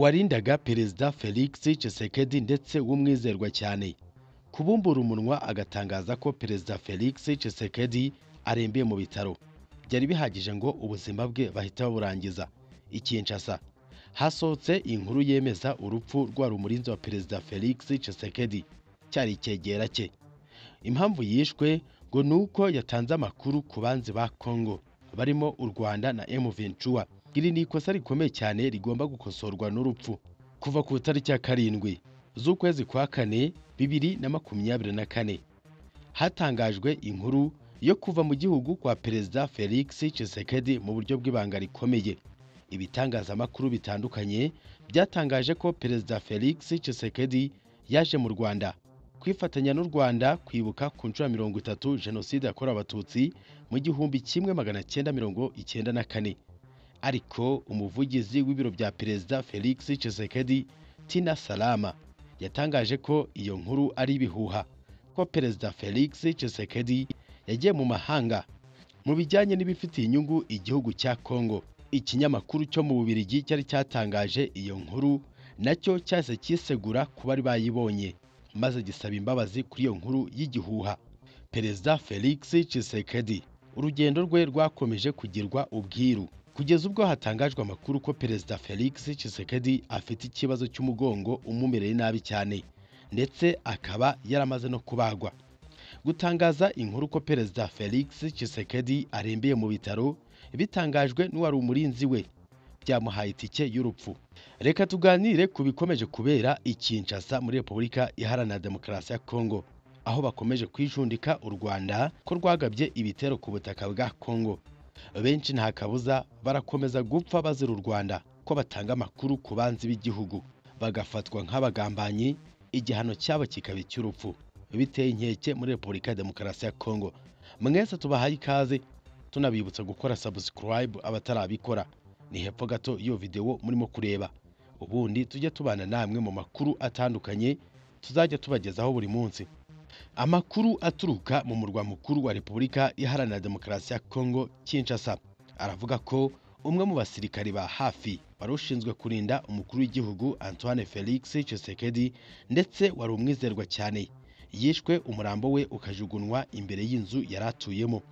yagendaga Perezida Felix Tshisekedi ndetse w'umwizerwa cyane kubumbura umunwa agatangaza ko Perezida Felix Tshisekedi arembeye mu bitaro byari bihagije ngo ubuzima bwe bahita baburangiza i Kinshasa hasohotse inkuru yemeza urupfu rwa rumurinzi wa Perezida Felix Tshisekedi cyari icyegera cye impamvu yishwe ngo ni uko yatanze amakuru ku banzi ba Congo barimo u Rwanda na M23 iri ni ikosa rikomeye cyane rigomba gukosorwa n'urupfu kuva ku itariki ya karindwi z'ukwezi kwa kane bibiri na makumyabiri na kane hatangajwe inkuru yo kuva mu gihugu kwa Perezida Felix Tshisekedi mu buryo bw'ibanga rikomeye ibitangazamakuru bitandukanye byatangaje ko Perezida Felix Tshisekedi yaje mu Rwanda kwifatanya n'u Rwanda kwibuka ku nshuro ya mirongo itatu Jenoside yakorewe Abatutsi mu gihumbi kimwe magana cyenda mirongo icyenda na kane ariko umuvugizi w'ibiro bya Perezida Felix Tshisekedi Tina Salama yatangaje ko iyo nkuru ari ibihuha ko Perezida Felix Tshisekedi yagiye mu mahanga mu bijyanye n'ibifitiye inyungu igihugu cya Congo ikinyamakuru cyo mu Bubiligi cyari cyatangaje iyo nkuru nacyo cyahise cyisegura ku bari bayibonye maze gisaba imbabazi kuri iyo nkuru y'igihuha Perezida Felix Tshisekedi urugendo rwe rwakomeje kugirwa ubwiru kugeza ubwo hatangajwe amakuru ko Perezida Felix Tshisekedi afite ikibazo cy'umugongo umumereye nabi cyane ndetse akaba yaramaze no kubagwa gutangaza inkuru ko Perezida Felix Tshisekedi arembeye mu bitaro bitangajwe n'uwari umurinzi we byamuhaye itike y'urupfu reka tuganire ku bikomeje kubera i Kinshasa muri Repubulika Iharanira Demokarasi ya Kongo aho bakomeje kwijundika u Rwanda ko rwagabye ibitero ku butaka bwa Kongo benshi nta kabuza barakomeza gupfa bazira u Rwanda ko batanga amakuru ku banzi b'igihugu bagafatwa nk'abagambanyi igihano cyabo kikaba icy'urupfu biteye inkeke muri Repubulika ya Demokarasi ya Kongo mwese tubahaye ikaze tunabibutsa gukora subscribe abatarabikora ni hepfo gato y'iyo videwo murimo kureba ubundi tujye tubana namwe mu makuru atandukanye tuzajya tubagezaho buri munsi amakuru aturuka mu murwa mukuru wa repubulika iharanira demokarasi ya kongo kinshasa aravuga ko umwe mu basirikari ba hafi wari ushinzwe kurinda umukuru w'igihugu antoine felix Tshisekedi ndetse wari umwizerwa cyane yishwe umurambo we ukajugunywa imbere y'inzu yari atuyemo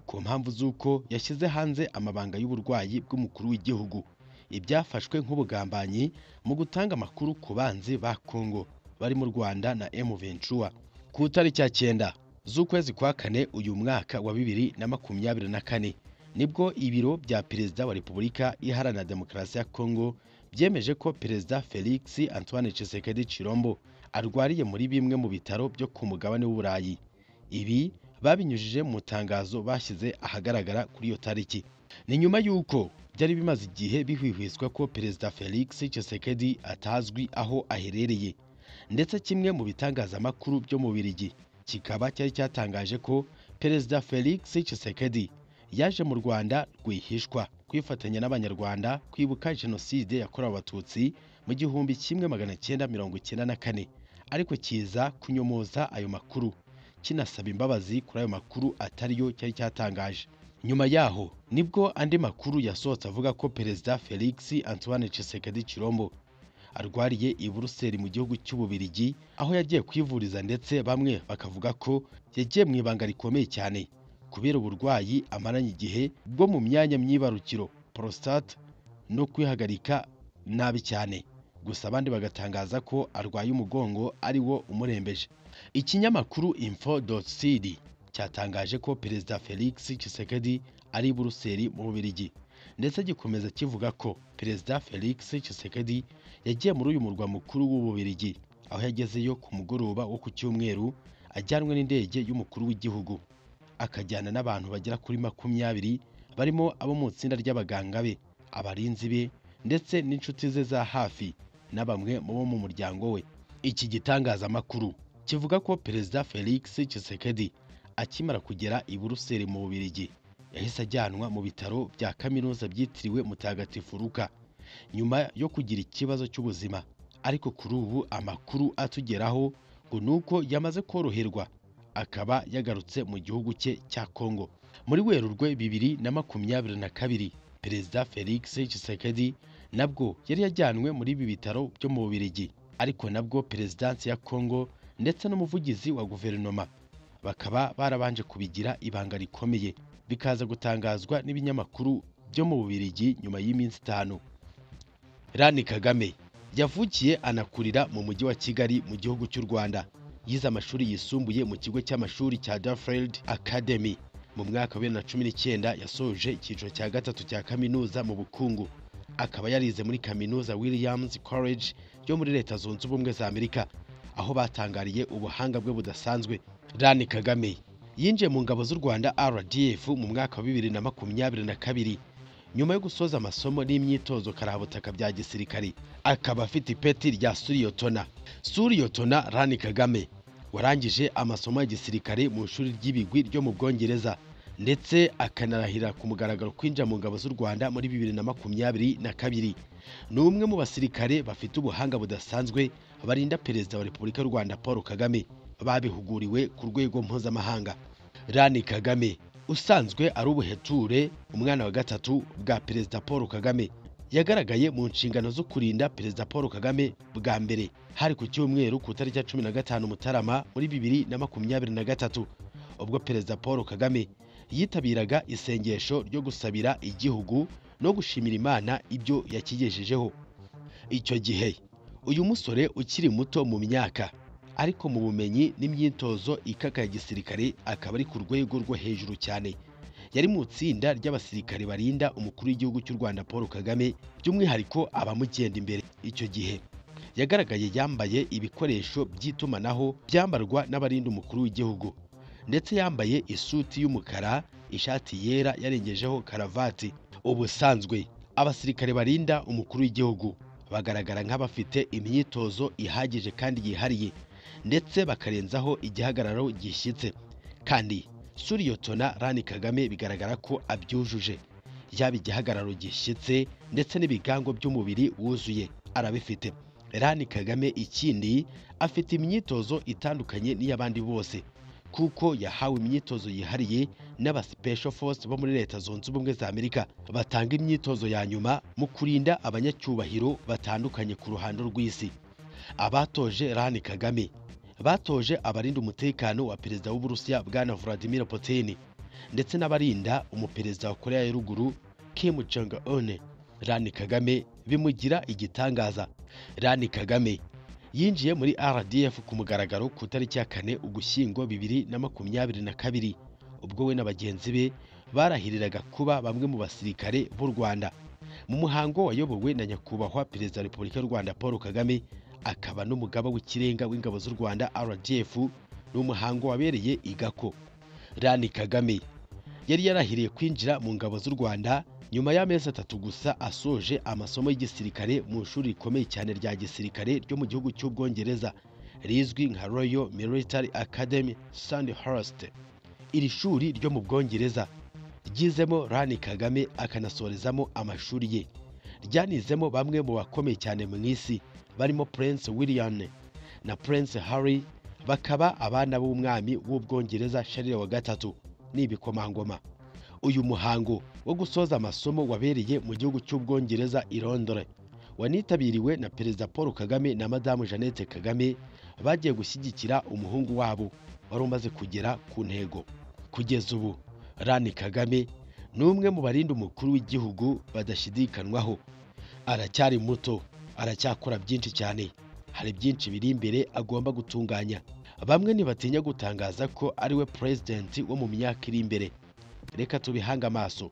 ku mpamvu z'uko yashyize hanze amabanga y'uburwayi bw'umukuru w'igihugu ibyafashwe nk'ubugambanyi mu gutanga amakuru ku banzi ba Congo bari mu Rwanda na M Ventura ku itariki ya cyenda z'ukwezi kwa kane uyu mwaka wa bibiri na makumyabiri na kane nibwo ibiro bya perezida wa Repubulika Iharanira Demokarasi ya Congo byemeje ko perezida Felix Antoine Tshisekedi Chilombo arwariye muri bimwe mu bitaro byo ku mugabane w'Uburayi ibi babinyujije mu itangazo bashyize ahagaragara kuri iyo tariki ni nyuma y'uko byari bimaze igihe bihwihwiswa ko perezida felix Tshisekedi atazwi aho aherereye ndetse kimwe mu bitangazamakuru byo mu birigi kikaba cyari cyatangaje ko perezida felix Tshisekedi yaje mu rwanda rwihishwa kwifatanya n'abanyarwanda kwibuka jenoside yakorewe abatutsi mu gihumbi kimwe magana cyenda mirongo icyenda na kane ariko kiza kunyomoza ayo makuru kinasaba imbabazi kuri ayo makuru atari yo cyari cyatangaje nyuma yaho nibwo andi makuru yasohotse avuga ko perezida felix antoine Tshisekedi Chilombo arwariye i buruseli mu gihugu cy'ububirigi aho yagiye kwivuriza ndetse bamwe bakavuga ko yagiye mu ibanga rikomeye cyane kubera uburwayi amaranye igihe bwo mu myanya myibarukiro prostate no kwihagarika nabi cyane gusa abandi bagatangaza ko arwaye umugongo ari wo umurembeje ikinyamakuru info.cd cyatangaje ko perezida Felix Tshisekedi ari i Buruseli mu Bubiligi ndetse gikomeza kivuga ko perezida Felix Tshisekedi yagiye muri uyu murwa mukuru w'Ububiligi aho yagezeyo ku mugoroba wo ku cyumweru ajyanwe n'indege y'umukuru w'igihugu akajyana n'abantu bagera kuri makumyabiri barimo abo mu itsinda ry'abaganga be abarinzi be ndetse n'inshuti ze za hafi na bamwe mu bo mu muryango we iki gitangazamakuru kivuga ko perezida Felix Tshisekedi akimara kugera i Buruseli mu Bubiligi yahise ajyanwa mu bitaro bya kaminuza byitiriwe Mutagatifu Luka nyuma yo kugira ikibazo cy'ubuzima ariko kuri ubu amakuru atugeraho ngo nuko yamaze koroherwa akaba yagarutse mu gihugu cye cya Kongo muri Werurwe bibiri na makumyabiri na kabiri perezida Felix Tshisekedi nabwo yari yajyanwe muri ibi bitaro byo mu Bubiligi ariko nabwo perezidansi ya Congo ndetse n'umuvugizi wa guverinoma bakaba barabanje kubigira ibanga rikomeye bikaza gutangazwa n'ibinyamakuru byo mu Bubiligi nyuma y'iminsi itanu Rani Kagame yavukiye anakurira mu mujyi wa Kigali mu gihugu cy'u Rwanda yize amashuri yisumbuye mu kigo cy'amashuri cya Duffield Academy mu mwaka wa bibiri na cumi n'icyenda yasoje icyiciro cya gatatu cya kaminuza mu bukungu akaba yarize muri kaminuza Williams College yo muri Leta Zunze Ubumwe za Amerika aho batangariye ubuhanga bwe budasanzwe Rani Kagame yinjiye mu ngabo z'u Rwanda RDF mu mwaka wa bibiri na makumyabiri na kabiri nyuma yo gusoza amasomo n'imyitozo karabutaka bya gisirikare akaba afite ipeti rya suriyotona suriyotona rani kagame warangije amasomo ya gisirikare mu ishuri ry'ibigwi ryo mu bwongereza ndetse akanarahira ku mugaragaro kwinjira mu ngabo z'u rwanda muri bibiri na makumyabiri na kabiri ni umwe mu basirikare bafite ubuhanga budasanzwe barinda perezida wa repubulika y'u rwanda paul kagame babihuguriwe ku rwego mpuzamahanga rani kagame usanzwe ari ubuheture umwana wa gatatu bwa perezida paul kagame yagaragaye mu nshingano zo kurinda perezida paul kagame bwa mbere hari ku cyumweru ku itariki ya cumi na gatanu mutarama muri bibiri na makumyabiri na gatatu ubwo perezida paul kagame yitabiraga isengesho ryo gusabira igihugu no gushimira imana ibyo yakigejejeho icyo gihe uyu musore ukiri muto mu myaka ariko mu bumenyi n'imyitozo ikaka ya gisirikare akaba ari ku rwego rwo hejuru cyane yari mu itsinda ry'abasirikare barinda umukuru w'igihugu cy'u rwanda paul kagame by'umwihariko abamugenda imbere icyo gihe yagaragaye yambaye ibikoresho by'itumanaho byambarwa n'abarinda umukuru w'igihugu ndetse yambaye isuti y'umukara ishati yera yarengejeho karavati ubusanzwe abasirikare barinda umukuru w'igihugu bagaragara nk'abafite imyitozo ihagije kandi yihariye ndetse bakarenzaho igihagararo gishyitse kandi suriyotona rani kagame bigaragara ko abyujuje yaba igihagararo gishyitse ndetse n'ibigango by'umubiri wuzuye arabifite rani kagame ikindi afite imyitozo itandukanye n'iy'abandi bose kuko yahawe imyitozo yihariye n'aba special force bo muri leta zunze ubumwe za amerika batanga imyitozo ya nyuma mu kurinda abanyacyubahiro batandukanye ku ruhando rw'isi abatoje rani kagame batoje abarinda umutekano wa perezida w'uburusiya bwana Vladimir Putin ndetse n'abarinda umuperezida wa korea ya ruguru Kim Jong Un Rani Kagame bimugira igitangaza Rani Kagame yinjiye muri RDF ku mugaragaro ku itariki ya kane ugushyingo bibiri na makumyabiri na kabiri ubwo we na bagenzi be barahiriraga kuba bamwe mu basirikare b'u Rwanda mu muhango wayobowe na nyakubahwa perezida wa repubulika y'u Rwanda Paul Kagame akaba n'umugaba w'ikirenga w'ingabo z'u Rwanda RDF n'umuhango wabereye igako Rani Kagame yari yarahiriye kwinjira mu ngabo z'u Rwanda nyuma y'amezi atatu gusa asoje amasomo y'igisirikare mu ishuri rikomeye cyane rya gisirikare ryo mu gihugu cy'ubwongereza rizwi nka Royal Military Academy Sandhurst iri shuri ryo mu bwongereza ryizemo Rani Kagame akanasorezamo amashuri ye ryanizemo bamwe mu bakomeye cyane mu isi barimo Prince William na Prince Harry bakaba abana b'umwami w'ubwongereza Charles wa gatatu n'ibikomangoma uyu muhango wo gusoza amasomo wabereye mu gihugu cy'ubwongereza i Londres wanitabiriwe na Perezida Paul Kagame na Madamu Jeannette Kagame bagiye gushyigikira umuhungu wabo wari umaze kugera ku ntego kugeza ubu Rani Kagame ni umwe mu barinda umukuru w'igihugu badashidikanwaho aracyari muto aracyakora byinshi cyane hari byinshi biri imbere agomba gutunganya bamwe ntibatinya gutangaza ko ariwe perezidenti wo mu myaka iri imbere reka tubihange amaso